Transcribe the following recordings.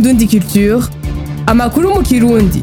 Indundi Culture amakuru mu kirundi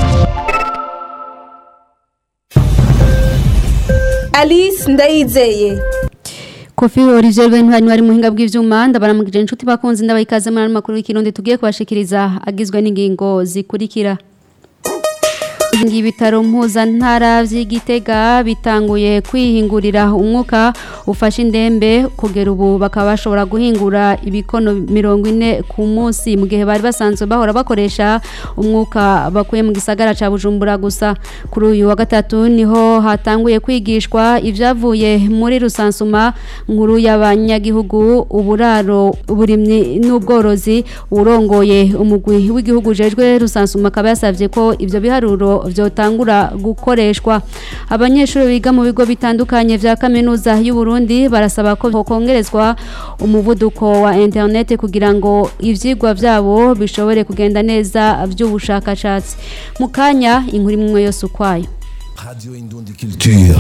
Alice Ndayizeye Kofi Olivier Bentwari wari muhinga bw'ivyuma ndabaramugije inshuti bakunze ndabayikaze muri makuru y'ikirundi tugiye kubashikiriza agizwe n'ingingo zikurikira Ingi bitaro mpuzantara vy'igitega bitanguye kwihingurira umwuka ufasha indembe kugera ubu bakaba bashobora guhingura ibikono mirongo ine ku munsi mu gihe bari basanzwe bahora bakoresha umwuka bakuye mu gisagara ca Bujumbura gusa kuri uyu wa gatatu niho hatanguye kwigishwa ivyavuye muri rusansuma nkuru y'abanyagihugu uburaro uburimyi n'ubworozi urongoye umugwi w'igihugu jejwe rusansuma akaba yasavye ko ivyo biharuro vyotangura gukoreshwa abanyeshuri biga mu bigo bitandukanye vya kaminuza y'u Burundi barasaba ko hokongerezwa umuvuduko wa internet kugira ngo ivyigwa vyabo bishobore kugenda neza vy'ubushakashatsi mu kanya inkuru imwe yose ukwayo Radio Indundi Culture.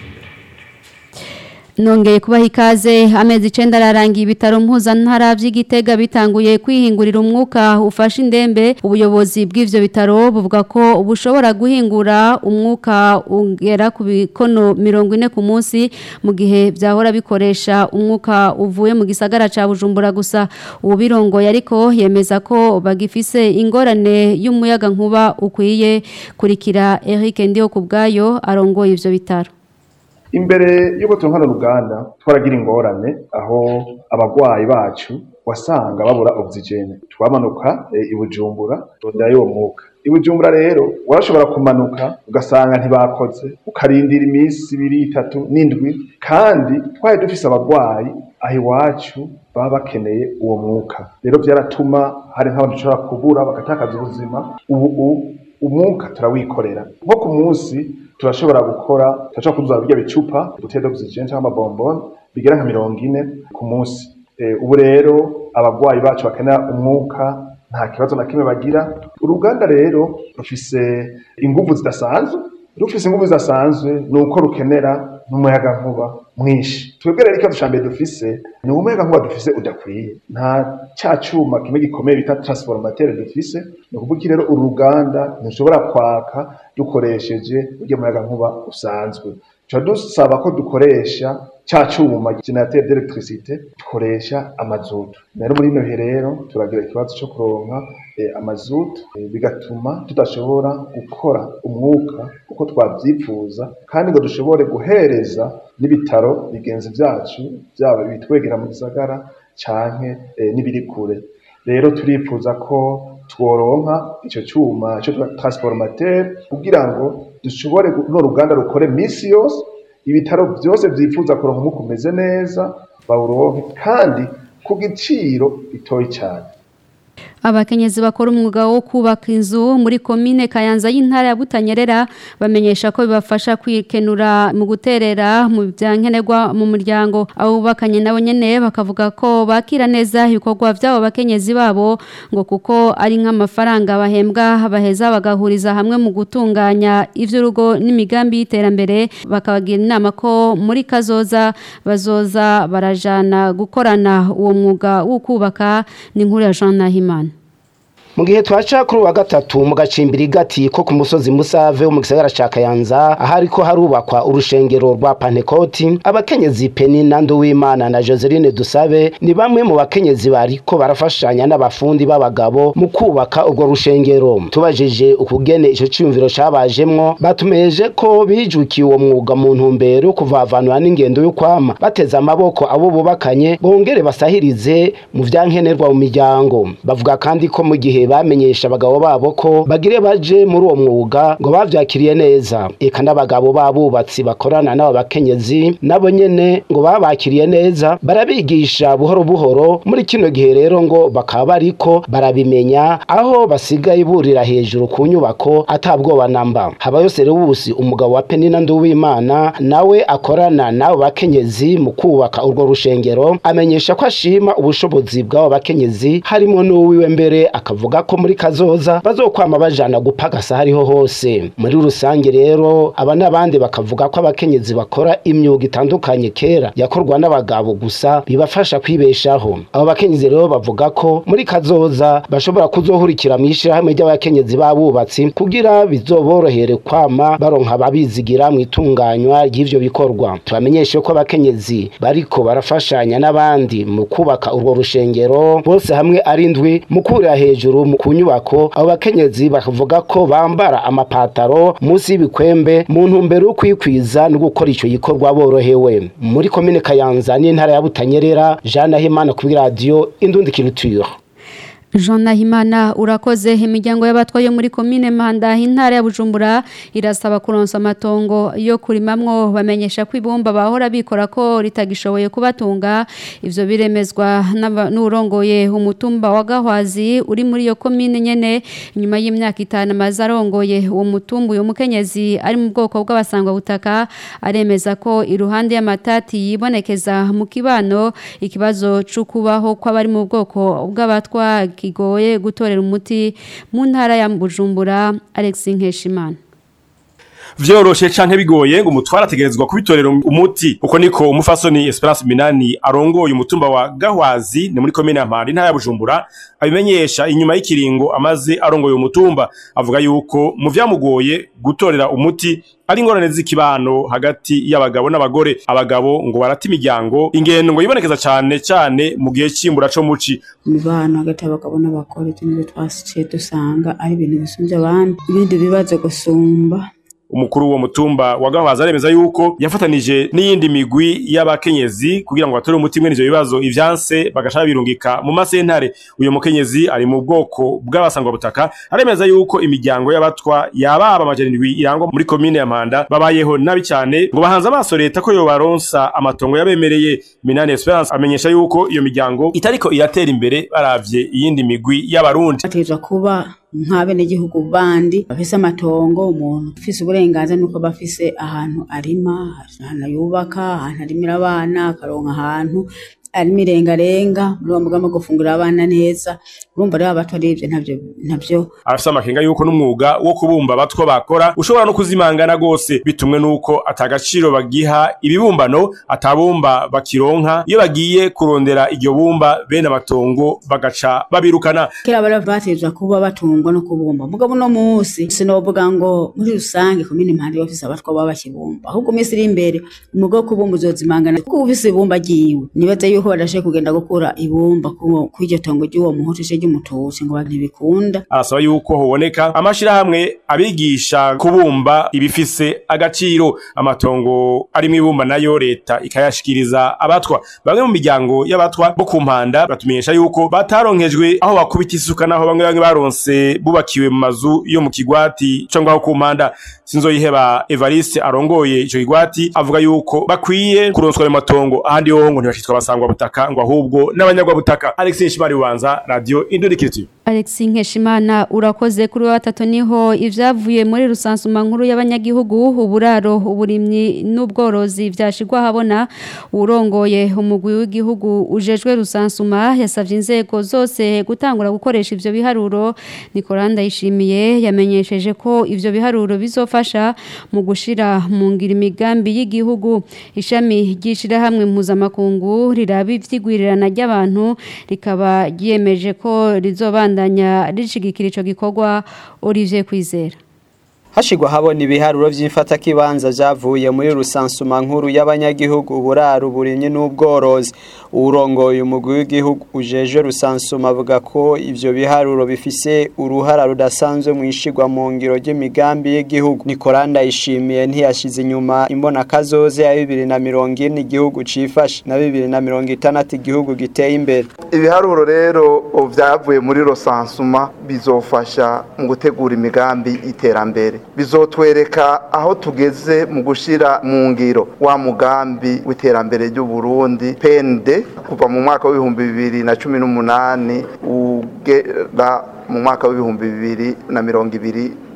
Nongeye kubaha ikaze amezi icenda ararangiye ibitaro mpuzantara vy'igitega bitanguye kwihingurira umwuka ufasha indembe ubuyobozi bw'ivyo bitaro buvuga ko bushobora guhingura umwuka ugera ku bikono mirongo ine ku munsi mu gihe vyahora bikoresha umwuka uvuye mu gisagara ca Bujumbura gusa ubirongoye ariko yemeza ko bagifise ingorane y'umuyaga nkuba ukwiye kurikira Eric Ndiyo kubgayo arongoye ivyo bitaro imbere y'uko tunkana uruganda twaragira ingorane aho abagwayi bacu wasanga babura oxygene twamanuka e, i Bujumbura rondera y'uwo mwuka i Bujumbura rero warashobora kumanuka ugasanga ntibakoze ukarindira iminsi ibiri itatu n'indwi kandi twari dufise abagwayi aho iwacu baba bakeneye uwo mwuka rero vyaratuma hari nk'abantu dushobora kubura bagatakaza ubuzima ubu umwuka turawikorera nko ku munsi turashobora gukora turashobora kuzuza birya bicupa buteye d'oxygene cyangwa amabomboni bigera nka mirongo ine ku munsi e, ubu rero abagwayi bacu bakenera umwuka nta kibazo na kimwe bagira uruganda rero rufise inguvu zidasanzwe rufise inguvu zidasanzwe ni uko rukenera n'umuyaga nkuba mwinshi twebwe rero ikibazo ca mbere dufise ni umuyaga nkuba dufise udakwiye nta ca cuma kimwe gikomeye bita transformateur dufise ni ukuvuga iki rero uru ruganda ntushobora kwaka dukoresheje urya muyaga nkuba usanzwe tuca dusaba ko dukoresha ca cuma generateur d'electricité dukoresha amazutu rero muri ino bihe rero turagira ikibazo co kuronka eh, amazutu eh, bigatuma tudashobora gukora umwuka uko twavyifuza kandi ngo dushobore guhereza n'ibitaro bigenzi vyacu vyaba bitwegera mu gisagara canke eh, n'ibiri kure rero turifuza ko tworonka ico cuma ico transformateur kugira ngo dushobore no ruganda rukore misi yose ibitaro vyose vyifuza kuronka umwuka umeze neza bawuronke kandi ku giciro gitoyi cane Abakenyezi bakora umwuga wo kubaka inzu muri komine Kayanza y'intara ya Butanyerera bamenyesha ko bibafasha kwikenura mu guterera mu byankenerwa mu muryango abo bakanye nabo nyene bakavuga ko bakira neza ibikorwa byabo bakenyezi babo ngo kuko ari nk'amafaranga bahembwa baheza bagahuriza hamwe mu gutunganya ivy'urugo n'imigambi y'iterambere bakabagira inama ko muri kazoza bazoza barajana gukorana uwo mwuga wo kubaka ni nkuru ya Jean Nahimana mu gihe twaca kuri uwa gatatu mu gacimbiri gati ko ku musozi musave wo mu gisagara ca kayanza ahari ko harubakwa urushengero rwa pantekoti abakenyezi peni na nduwimana na joseline dusabe ni bamwe mu bakenyezi bariko barafashanya n'abafundi b'abagabo mu kubaka urwo rushengero tubajije ukugene ico ciyumviro cabajemwo batumeje ko bijukiye uwo mwuga mu ntumbero yo kuvavanura n'ingendo yo kwama bateze amaboko abo bubakanye bongere basahirize mu vyankenerwa mu miryango bavuga kandi ko mu gihe bamenyesha abagabo babo ko bagire baje muri uwo mwuga ngo bavyakiriye neza eka n'abagabo babubatsi bakorana n'abo bakenyezi nabo nyene ngo babakiriye neza barabigisha buhoro buhoro muri kino gihe rero ngo bakaba bariko barabimenya aho basigaye burira hejuru ku nyubako atabwoba namba habayo Serubusi umugabo wa Penina Nduwimana nawe akorana n'abo bakenyezi mu kubaka urwo rushengero amenyesha ko ashima ubushobozi bw'abo bakenyezi harimo n'uwiwe mbere akavuga bavuga ko muri kazoza bazokwama bajana gupagasa hariho hose muri rusange rero aba n'abandi bakavuga ko abakenyezi bakora imyuga itandukanye kera yakorwa n'abagabo gusa bibafasha kwibeshaho abo bakenyezi rero bavuga ko muri kazoza bashobora kuzohurikira mu ishirahamwe ry'abakenyezi b'abubatsi kugira bizoborohere kwama baronka ababizigira mu itunganywa ry'ivyo bikorwa tubamenyeshe ko abakenyezi bariko barafashanya n'abandi mu kubaka urwo rushengero bose hamwe ari ndwi mu kurira hejuru mu ku nyubako abo bakenyezi bakavuga ko bambara amapataro munsi y'ibikwembe mu ntumbero yo kwikwiza no gukora ico gikorwa borohewe muri komine kayanza n'intara ya butanyerera jean nahimana kuri radiyo indundi culture Jean Nahimana urakoze imiryango y'abatwaye muri komine Manda intara ya Bujumbura irasaba kuronsa amatongo yo kurimamwo bamenyesha ko ibumba bahora bikora ko ritagishoboye kubatunga ivyo biremezwa n'aba- n'urongoye umutumba wa Gahwazi uri muri iyo komine nyene nyuma y'imyaka itanu amaze arongoye uwo mutumba uyu mukenyezi ari mu bwoko bw'abasangwa butaka aremeza ko iruhande y'amatati yibonekeza mu kibano ikibazo cyo kubaho kw'abari mu bwoko bw'abatwa kigoye gutorera umuti mu ntara ya Bujumbura Alex Nkeshimana vyoroshe canke bigoye ngo umutwara ategerezwa kubitorera umuti uko niko umufasoni Esperance Minani arongoye umutumba wa Gahwazi ni muri komine ya Mpanda intara ya Bujumbura abimenyesha inyuma y'ikiringo amaze arongoye umutumba avuga yuko mu vyamugoye gutorera umuti ari ingorane z'ikibano hagati y'abagabo n'abagore abagabo ngo barata imiryango ingendo ngo yibonekeza cane cane mu gihe c'imbura co muci imibano hagati y'abagabo n'abagore tunibyo twasikiye dusanga ari ibintu bisumbye abandi ibindi bibazo gusumba umukuru w'uwo mutumba wa Gahwazi aremeza yuko yafatanije n'iyindi migwi y'abakenyezi kugira ngo batore umuti mwene ivyo bibazo ivyanse bagashaka birungika mu masentare uyu mukenyezi ari mu bwoko bw'abasangwa butaka aremeza yuko imiryango y'abatwa yababa amajana indwi irangwa muri komine ya Mpanda babayeho nabi cyane ngo bahanze amaso leta ko yobaronsa amatongo yabemereye Minani Esperance amenyesha yuko iyo miryango itariko iratera imbere baravye iyindi migwi y'abarundi bategerezwa kuba nk'abenegihugu bandi bafise amatongo umuntu ufise uburenganzira nuko bafise ahantu arima ahantu yubaka ahantu arimira abana akaronka ahantu arimo irengarenga muri uwo mugambi wo gufungurira abana neza urumva rero abato ari ivyo ntabyo ntabyo afise amakenga yuko n'umwuga wo kubumba abatwa bakora ushobora no kuzimangana gose bitumwe nuko atagaciro bagiha ibibumbano atabumba bakironka iyo bagiye kurondera iryo bumba bene amatongo bagaca babirukana kera bari bategerezwa kuba batungwa no kubumba mugabo uno munsi sinovuga ngo muri rusange komine impande bafise abatwa baba bakibumba ahubwo iminsi iri imbere umwuga wo kubumba uzozimangana kuko ufise ibumba ryiwe nibaza yuko badashoboye kugenda gukura ibumba ku- kw'iryo tongo ry'uwo muhutu ce ry'umututsi ngo ntibikunda arasaba yuko hoboneka amashirahamwe abigisha kubumba ibifise agaciro amatongo arimwo ibumba nayo leta ikayashikiriza abatwa bamwe mu miryango y'abatwa bo ku mpanda batumenyesha yuko bataronkejwe aho bakubita isuka naho bamwe bamwe baronse bubakiwe mu mazu yo mu kigwati co ngaho ku mpanda sinzoyiheba Evariste arongoye ico kigwati avuga yuko bakwiye kuronswa ayo matongo ahandi hoho ngo ntibashitwa basangwa butaka ngo ahubwo n'abanyagwa butaka Alex Nshimari Bubanza Radio Indurikiriti Alex Nkeshimana urakoze kuri wa batatu niho ivyavuye muri rusansuma nkuru y'abanyagihugu uburaro uburimyi n'ubworozi vyashigwa habona urongoye umugwi w'igihugu ujejwe rusansuma yasavye inzego zose gutangura gukoresha ivyo biharuro Nicolanda yishimiye yamenyesheje ko ivyo biharuro bizofasha mu gushira mu ngira imigambi y'igihugu ishami ryishira hamwe mpuzamakungu riraba ivyigwirirana ry'abantu rikaba ryiyemeje ko rizobandanya rishigikira ico gikorwa Olivier Kwizera hashigwa habona ibiharuro vy'imfatakibanza vyavuye muri rusansuma nkuru y'abanyagihugu uburaro uburimyi n'ubworozi urongoye umugwi w'igihugu ujejwe rusansuma avuga ko ivyo biharuro bifise uruhara rudasanzwe mu ishigwa mu ngiro ry'imigambi y'igihugu nikoranda yishimiye ntiyashize inyuma imbona kazoze ya bibiri na mirongo ine igihugu cifashe na bibiri na mirongo itandatu igihugu giteye imbere ibiharuro rero vyavuye muri rosansuma bizofasha mu gutegura imigambi y'iterambere bizotwereka aho tugeze mu gushira mu ngiro wa mugambi w'iterambere ry'u Burundi PND kuva mu mwaka w'ibihumbi bibiri na cumi n'umunani ugera mu mwaka w'ibihumbi bibiri na mirongo ibiri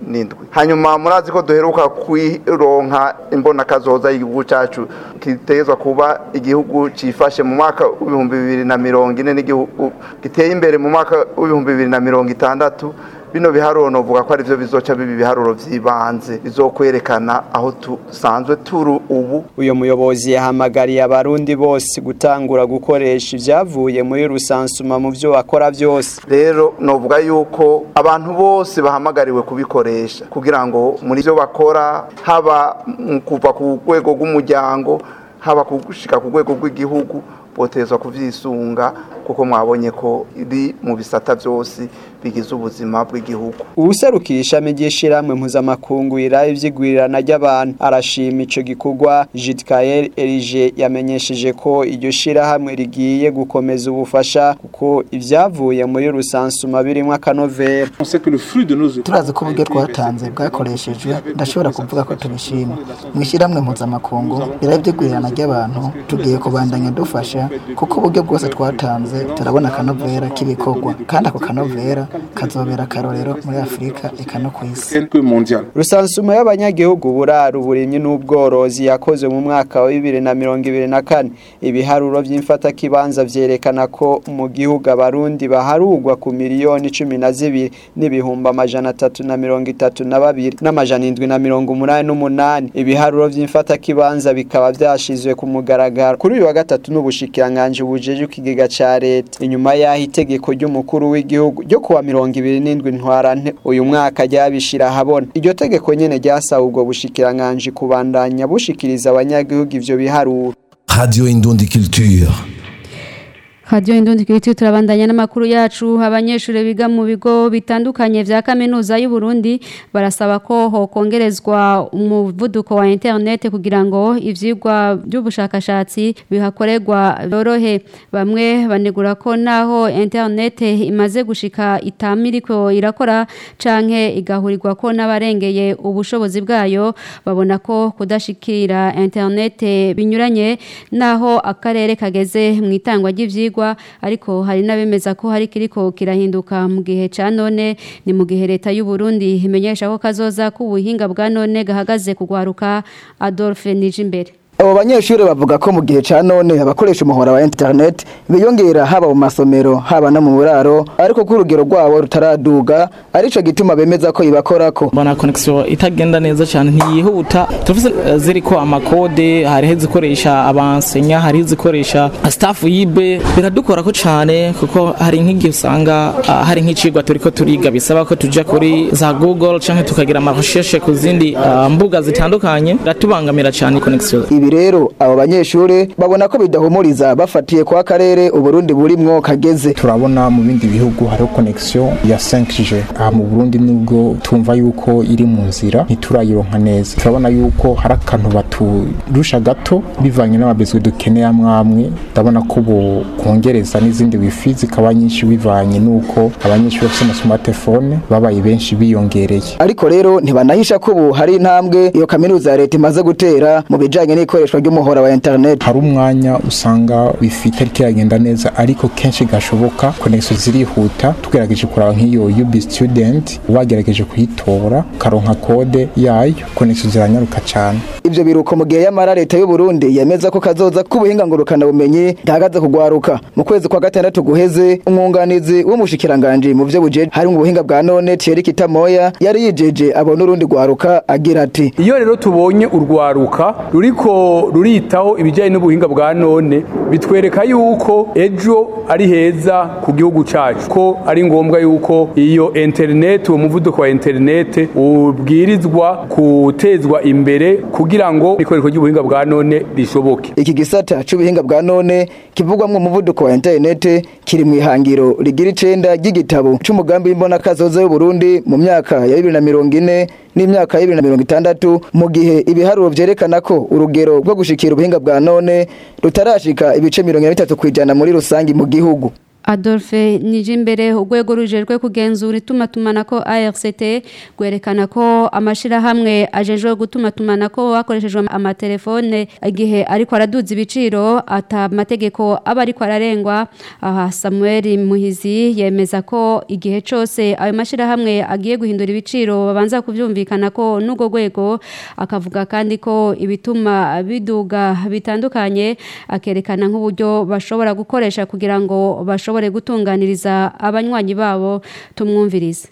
n'indwi hanyuma murazi ko duheruka kwironka imbonakazoza y'igihugu cacu kitezwa kuba igihugu cifashe mu mwaka w'ibihumbi bibiri na mirongo ine n'igihugu giteye imbere mu mwaka w'ibihumbi bibiri na mirongo itandatu bino biharuro novuga ko arivyo bizoca biba ibiharuro vy'ibanze bizokwerekana aho dusanzwe turi ubu uyo muyobozi yahamagariye abarundi bose gutangura gukoresha ivyavuye muri rusansuma mu vyo bakora vyose rero novuga yuko abantu bose bahamagariwe kubikoresha kugira ngo muri vyo bakora haba mu kuva ku rwego rw'umuryango haba gushika ku rwego rw'igihugu botezwa kuvyisunga kuko mwabonye ko iri mu bisata vyose bigize ubuzima bw'igihugu uwuserukira ishami ry'ishirahamwe mpuzamakungu iraye ivyigwirirana ry'abantu arashima ico gikorwa Jitkael Erige yamenyesheje ko iryo shirahamwe rigiye gukomeza ubufasha kuko ivyavuye muri rusansuma birimwo akanovera turazi ko uburyo twatanze bwakoreshejwe ndashobora kuvuga ko tubishima mu ishyirahamwe mpuzamakungu iraye ivyigwirirana ry'abantu tugiye kubandanya dufasha kuko uburyo bwose twatanze turabona akanovera k'ibikorwa kandi ako kanovera kazobera akarorero muri afurika eka no ku isi rusansuma y'abanyagihugu burara uburimyi n'ubworozi yakoze mu mwaka wa bibiri na mirongo ibiri na kane ibiharuro vy'imfatakibanza vyerekana ko mu gihugu abarundi baharugwa ku miliyoni cumi na zibiri n'ibihumbi amajana atatu na mirongo itatu na babiri n'amajana indwi na mirongo umunani n'umunani ibiharuro vy'imfatakibanza bikaba vyashizwe ku mugaragaro kuri uyu wa gatatu n'ubushikiranganji bujeje ikigega ca leta inyuma y'aho itegeko ry'umukuru w'igihugu ryo kuwa mirongo ibiri n'indwi ntwarante uyu mwaka ryabishira ahabona iryo tegeko nyene ryasaba ubwo bushikiranganji kubandanya bushikiriza abanyagihugu ivyo biharuro Radio Indundi Culture. Radio Indundi Kiriti turabandanya n'amakuru yacu abanyeshure biga mu bigo bitandukanye vya kaminuza y'u Burundi barasaba ko hokongerezwa umuvuduko wa internet kugira ngo ivyigwa by'ubushakashatsi bihakorerwa borohe bamwe banegura ko naho internet imaze gushika itamiriko irakora canke igahurirwa ko n'abarengeye ubushobozi bwayo babona ko kudashikira internet binyuranye naho akarere kageze mu itangwa ry'ivyigwa ariko hari n'abemeza ko hari kiriko kirahinduka mu gihe ca none ni mu gihe leta y'u Burundi imenyesha ko kazoza ku buhinga bwa none gahagaze kugwaruka Adolphe Nijimbere abo banyeshuri bavuga ko mu gihe ca none abakoresha umuhora wa internet biyongera haba mu masomero haba no mu buraro ariko ko urugero rwabo rutaraduga arico gituma bemeza ko ibakorako mbona connection itagenda neza cyane ntiyihuta turafise uh, ziriko amakode hariho izikoresha abansenya hariho izikoresha staff yibe biradukorako cyane kuko hari nk'igihe usanga uh, hari nk'icigwa turiko turiga bisaba ko tuja kuri za google canke tukagira amarecherche ku zindi uh, mbuga zitandukanye biratubangamira cyane connection ibi rero abo banyeshure babona ko bidahumuriza bafatiye kwa karere uburundi burimwo kageze turabona mu bindi bihugu hariho connection ya 5G aha mu Burundi nubwo tumva yuko iri mu nzira ntiturayironka neza turabona yuko hari akantu baturusha gato bivanye n'amabezwe dukeneye amwamwe ndabona ko bo kongereza n'izindi wifi zikaba nyinshi bivanye nuko abanyeshuri bafite smartphone babaye benshi biyongereye ariko rero ntibanahisha ko ubu hari intambwe iyo kaminuza ya leta imaze gutera mu bijanye n'ikoreshwa ry'umuhora wa internet hari umwanya usanga wifi itari kiragenda neza ariko kenshi gashoboka connection zirihuta tugerageje kuraba nk'iyo UB student wagerageje kuyitora karonka kode yayo connection ziranyaruka cyane ivyo biruko mu gihe yamara leta y'u Burundi yemeza ko kazoza k'ubuhinga ngurukana bumenyi gahagaze kugwaruka mu kwezi kwa gatandatu guheze umwunganizi w'umushikiranganje mu vyo buje hari mu buhinga bwa none Thierry Kitamoya yari yijeje abona urundi gwaruka agira ati iyo rero tubonye urwaruka ruriko ruritaho ibijyanye n'ubuhinga bwa none bitwereka yuko ejo ari heza ku gihugu cyacu ko ari ngombwa yuko iyo interineti uwo muvuduko wa interineti ubwirizwa gutezwa imbere kugira ngo ikoreshwa ry'ubuhinga bwa none rishoboke iki gisata c'ubuhinga bwa none kivugwamwo umuvuduko wa interineti kiri mu ihangiro rigira icenda ry'igitabo c'umugambi w'imbonakazoza y'uburundi mu myaka ya bibiri na mirongo ine n'imyaka ya bibiri na mirongo itandatu mu gihe ibiharuro vyerekana ko urugero rwo gushikira ubuhinga bwa none rutarashika ibice mirongo ine na bitatu kw'ijana muri rusangi mu gihugu Adolphe Nijimbere urwego rujejwe kugenzura itumatumanako ARCT gwerekana ko amashirahamwe ajejwe gutumatumanako hakoreshejwe amatelefone igihe ariko araduza ibiciro ata mategeko aba ariko ararengwa aha Samuel Muhizi yemeza ko igihe cose ayo mashirahamwe agiye guhindura ibiciro babanza kuvyumvikana ko n'ugo rwego akavuga kandi ko ibituma biduga bitandukanye akerekana nk'uburyo bashobora gukoresha kugira ngo bashobore gutunganiriza abanywanyi babo tumwumvirize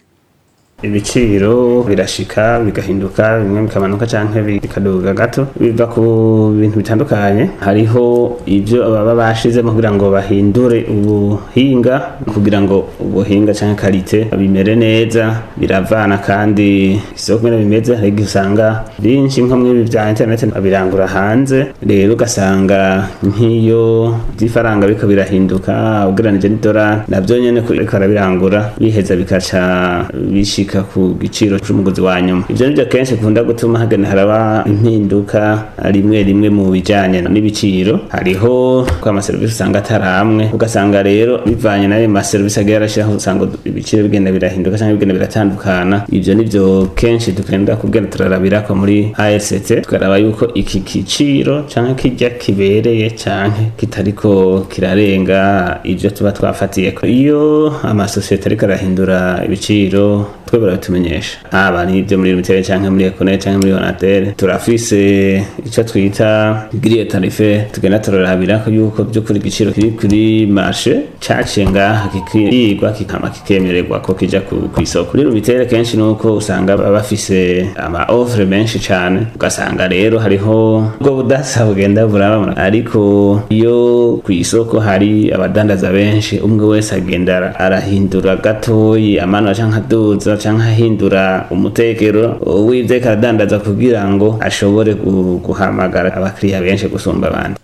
ibiciro birashika bigahinduka bimwe bikamanuka canke bikaduga gato biva ku bintu bitandukanye hariho ibyo baba bashizemo kugira ngo bahindure ubuhinga kugira ngo ubuhinga canke karite bimere neza biravana kandi isoko kumera bimeze hari igihe usanga byinshi nko muri bya internet birangura hanze rero ugasanga nk'iyo by'ifaranga biriko birahinduka ugereranije n'idolari navyo nyene kuriko arabirangura biheza bikaca bishika gushika ku giciro c'umugozi wa nyuma ivyo nivyo kenshi kunda gutuma hagenda haraba impinduka rimwe rimwe mu bijanye n'ibiciro hariho ko amaserivisi usanga ataramwe ugasanga rero bivanye n'ayo maserivisi agiye arashiraho usanga ibiciro bigenda birahinduka canke bigenda biratandukana ivyo nivyo kenshi dukenda kugenda turarabirako muri AST tukaraba yuko iki giciro canke kirya kibereye canke kitariko kirarenga ivyo tuba twafatiyeko iyo amasosiyete ariko arahindura ibiciro twe baratumenyesha haba n'ibyo muri limitere canke muri ekone canke muri onatere turafise ico twita grille tarife tugenda turarabira ko yuko by'ukuri igiciro kiri kuri marche caciye ngaha kikigwa kikama kikemererwa ko kija ku isoko kuri limitere kenshi nuko usanga baba bafise ama offre menshi cane ugasanga rero hariho ubwo budasa bugenda burababona ariko iyo ku isoko hari abadandaza benshi umwe wese agenda arahindura gatoyi amanura canke aduza canke ahindura umutekero w'ivyo karadandaza kugira ngo ashobore guhamagara abakiriya benshi gusumba abandi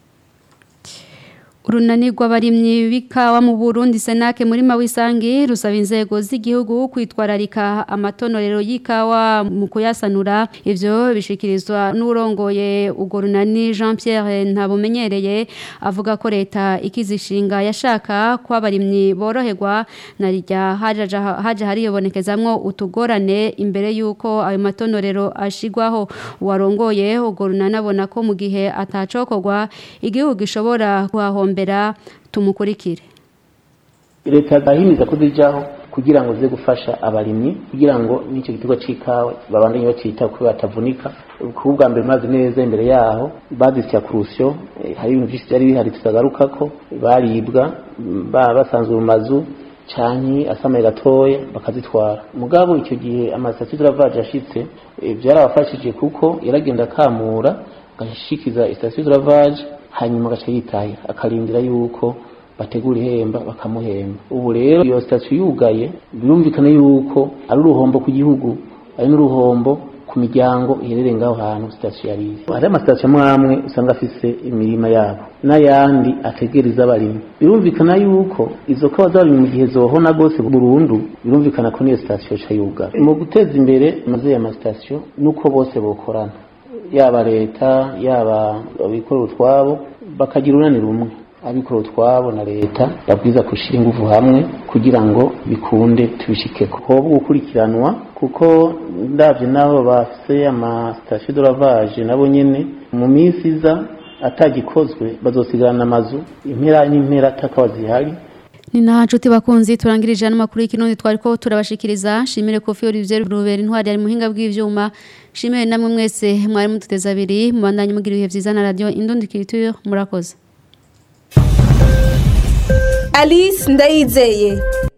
urunani rw'abarimyi b'ikawa mu Burundi Senake muri Mawisangi rusaba inzego z'igihugu kwitwararika amatonorero y'ikawa mu kuyasanura ivyo bishikirizwa n'urongoye ugo runani Jean Pierre ntabumenyereye avuga ko leta ikizishinga yashaka ko abarimyi boroherwa narijya haje haje hariyobonekezamwo utugorane imbere yuko ayo matonorero ashigwaho warongoye ugo runani abona ko mu gihe atacokorwa igihugu gishobora kuhahomba mbera tumukurikire leta yahimiza ko zijaho kugira ngo zize gufasha abarimyi kugira ngo n'icyo giterwa c'ikawa babandanye bacita kuko batavunika kuko bwa mbere mazi neza imbere yaho bazisya kurusyo hari ibintu byinshi byari bihari tutagarukako baribwa basanzwe mu mazu canke asamaye gatoya bakazitwara mugabo icyo gihe amasitasiyo turavaje ashitse byarabafashije kuko yaragenda akamura agashikiza isitasiyo turavaje hanyuma agaca yitahira akarindira yuko bategura ihemba bakamuhemba ubu rero iyo sitasiyo yugaye birumvikana yuko ari uruhombo ku gihugu ari n'uruhombo ku miryango iherereye ngaho hantu sitasiyo yari iri hari amasitasiyo amwe amwe usanga afise imirima yabo n'ayandi ategereza abarimyi birumvikana yuko izo kawa z'abarimyi mu gihe zohona rwose burundu birumvikana ko n'iyo sitasiyo ca yugara mu guteza imbere amazu y'amasitasiyo nuko bose bokorana yaba leta yaba abikorera utwabo bakagira urunani rumwe abikorera utwabo na leta babwiza gushyira ingufu hamwe kugira ngo bikunde tubishikeko hoba gukurikiranwa kuko ndabyo nabo bafise amasitasiyo doravage nabo nyene mu minsi iza atagikozwe bazosigarana amazu impera n'impera atakawa zihari ni na nshuti bakunzi turangirije n'amakuru y'ikirundi twari ko turabashikiriza shimire kofi Olivier Rubera intwari ari muhinga bw'ivyuma shimire namwe mwese mwari mututeza abiri mubandanye mugira ibihe vyiza na radio Indundi Culture murakoze Alice Ndayizeye